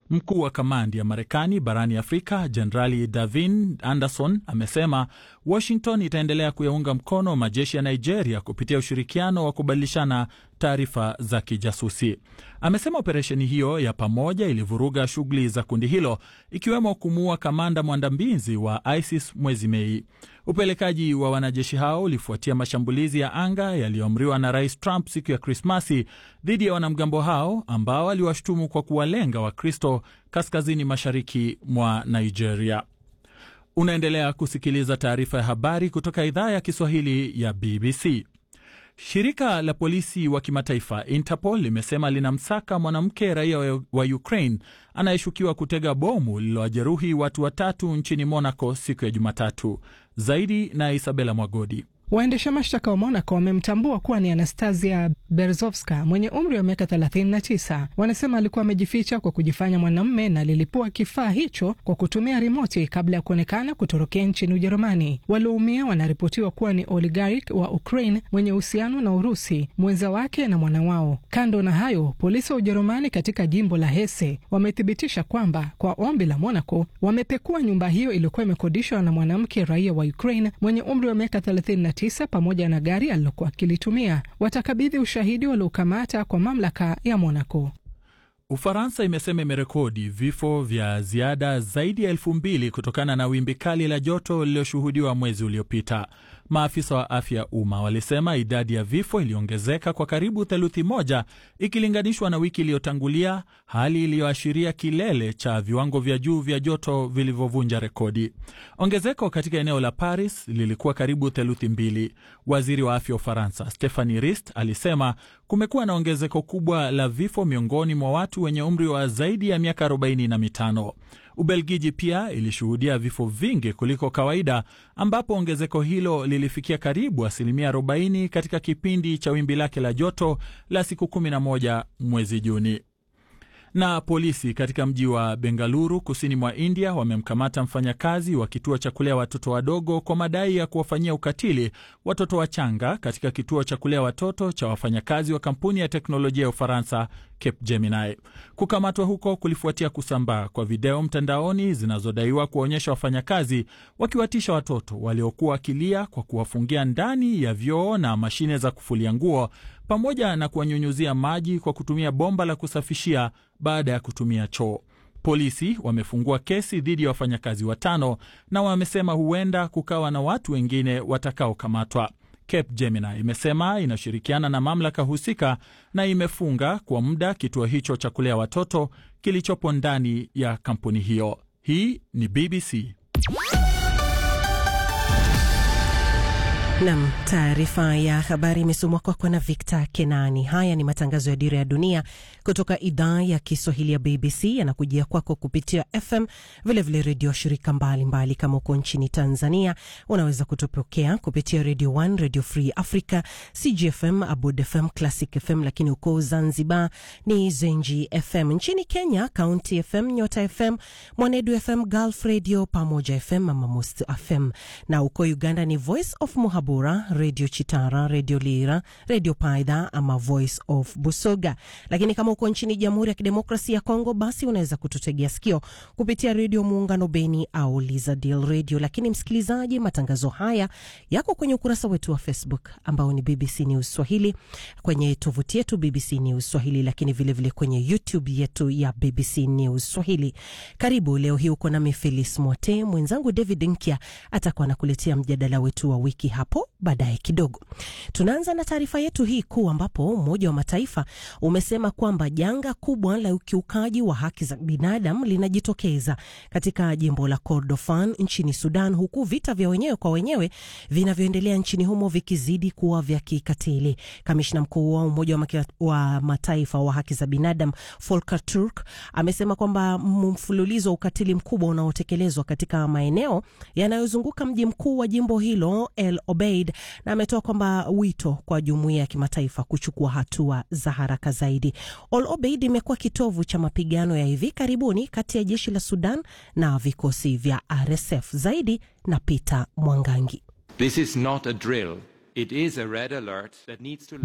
Mkuu wa kamandi ya Marekani barani Afrika Jenerali Davin Anderson amesema Washington itaendelea kuyaunga mkono majeshi ya Nigeria kupitia ushirikiano wa kubadilishana taarifa za kijasusi. Amesema operesheni hiyo ya pamoja ilivuruga shughuli za kundi hilo ikiwemo kumuua kamanda mwandambizi wa ISIS mwezi Mei. Upelekaji wa wanajeshi hao ulifuatia mashambulizi ya anga yaliyoamriwa na Rais Trump siku ya Krismasi dhidi ya wanamgambo hao ambao aliwashutumu kwa kuwalenga Wakristo kaskazini mashariki mwa Nigeria. Unaendelea kusikiliza taarifa ya habari kutoka idhaa ya Kiswahili ya BBC. Shirika la polisi wa kimataifa Interpol limesema linamsaka mwanamke raia wa Ukraine anayeshukiwa kutega bomu lililowajeruhi watu watatu nchini Monaco siku ya Jumatatu. Zaidi na Isabela Mwagodi. Waendesha mashtaka wa Monaco wamemtambua kuwa ni Anastasia Berzovska mwenye umri wa miaka 39. Wanasema alikuwa amejificha kwa kujifanya mwanamume na lilipua kifaa hicho kwa kutumia rimoti kabla ya kuonekana kutorokea nchini Ujerumani. Walioumia wanaripotiwa kuwa ni oligarch wa Ukraine mwenye uhusiano na Urusi, mwenza wake na mwana wao. Kando na hayo, polisi wa Ujerumani katika jimbo la Hesse wamethibitisha kwamba kwa ombi la Monaco wamepekua nyumba hiyo iliyokuwa imekodishwa na mwanamke raia wa Ukraine mwenye umri wa miaka 39 pamoja na gari alilokuwa akilitumia. Watakabidhi ushahidi waliokamata kwa mamlaka ya Monaco. Ufaransa imesema imerekodi vifo vya ziada zaidi ya elfu mbili kutokana na wimbi kali la joto lililoshuhudiwa mwezi uliopita. Maafisa wa afya ya umma walisema idadi ya vifo iliongezeka kwa karibu theluthi moja ikilinganishwa na wiki iliyotangulia, hali iliyoashiria kilele cha viwango vya juu vya joto vilivyovunja rekodi. Ongezeko katika eneo la Paris lilikuwa karibu theluthi mbili. Waziri wa afya wa Ufaransa Stephanie Rist alisema kumekuwa na ongezeko kubwa la vifo miongoni mwa watu wenye umri wa zaidi ya miaka 45. Ubelgiji pia ilishuhudia vifo vingi kuliko kawaida, ambapo ongezeko hilo lilifikia karibu asilimia 40 katika kipindi cha wimbi lake la joto la siku 11 mwezi Juni. Na polisi katika mji wa Bengaluru kusini mwa India wamemkamata mfanyakazi wa kituo cha kulea watoto wadogo kwa madai ya kuwafanyia ukatili watoto wachanga katika kituo cha kulea watoto cha wafanyakazi wa kampuni ya teknolojia ya Ufaransa Capgemini. Kukamatwa huko kulifuatia kusambaa kwa video mtandaoni zinazodaiwa kuwaonyesha wafanyakazi wakiwatisha watoto waliokuwa wakilia kwa kuwafungia ndani ya vyoo na mashine za kufulia nguo pamoja na kuwanyunyuzia maji kwa kutumia bomba la kusafishia baada ya kutumia choo. Polisi wamefungua kesi dhidi ya wafanyakazi watano na wamesema huenda kukawa na watu wengine watakaokamatwa. Capgemini imesema inashirikiana na mamlaka husika na imefunga kwa muda kituo hicho cha kulea watoto kilichopo ndani ya kampuni hiyo. Hii ni BBC. Nam, taarifa ya habari imesomwa kwako na Victor Kenani. Haya ni matangazo ya Dira ya Dunia kutoka idhaa ya Kiswahili ya BBC, yanakujia kwako kupitia FM, vilevile redio shirika mbalimbali mbali. Kama uko nchini Tanzania unaweza kutupokea kupitia Radio 1, Radio Free Africa, CGFM, Abud FM, Classic FM, lakini uko Zanzibar ni Zenji FM. Nchini Kenya, County FM, Nyota FM, Mwanedu FM, Gulf Radio, Pamoja FM, Mama Most FM, na uko Uganda ni Voice of Muhabura, Radio Chitara, Radio Lira, Radio Paidha ama Voice of Busoga. Lakini kama uko nchini Jamhuri ya Kidemokrasia ya Kongo, basi unaweza kututegea sikio kupitia Redio Muungano Beni au Lizadil Radio. Lakini msikilizaji, matangazo haya yako kwenye ukurasa wetu wa Facebook ambao ni BBC News Swahili, kwenye tovuti yetu BBC News Swahili, lakini vilevile vile kwenye YouTube yetu ya BBC News Swahili. Karibu leo hii uko nami Felis Mwote, mwenzangu David Nkya atakuwa anakuletea mjadala wetu wa wiki hapo baadaye kidogo. Tunaanza na taarifa yetu hii kuu, ambapo Umoja wa Mataifa umesema kwamba janga kubwa la ukiukaji wa haki za binadamu linajitokeza katika jimbo la Kordofan nchini Sudan, huku vita vya wenyewe kwa wenyewe vinavyoendelea nchini humo vikizidi kuwa vya kikatili. Kamishna mkuu wa Umoja wa Mataifa wa haki za binadamu Volker Turk amesema kwamba mfululizo wa ukatili mkubwa unaotekelezwa katika maeneo yanayozunguka mji mkuu wa jimbo hilo El Obeid, na ametoa kwamba wito kwa jumuiya ya kimataifa kuchukua hatua za haraka zaidi. El Obeid imekuwa kitovu cha mapigano ya hivi karibuni kati ya jeshi la Sudan na vikosi vya RSF. Zaidi na Peter Mwangangi. This is not a drill. It is a red alert that needs to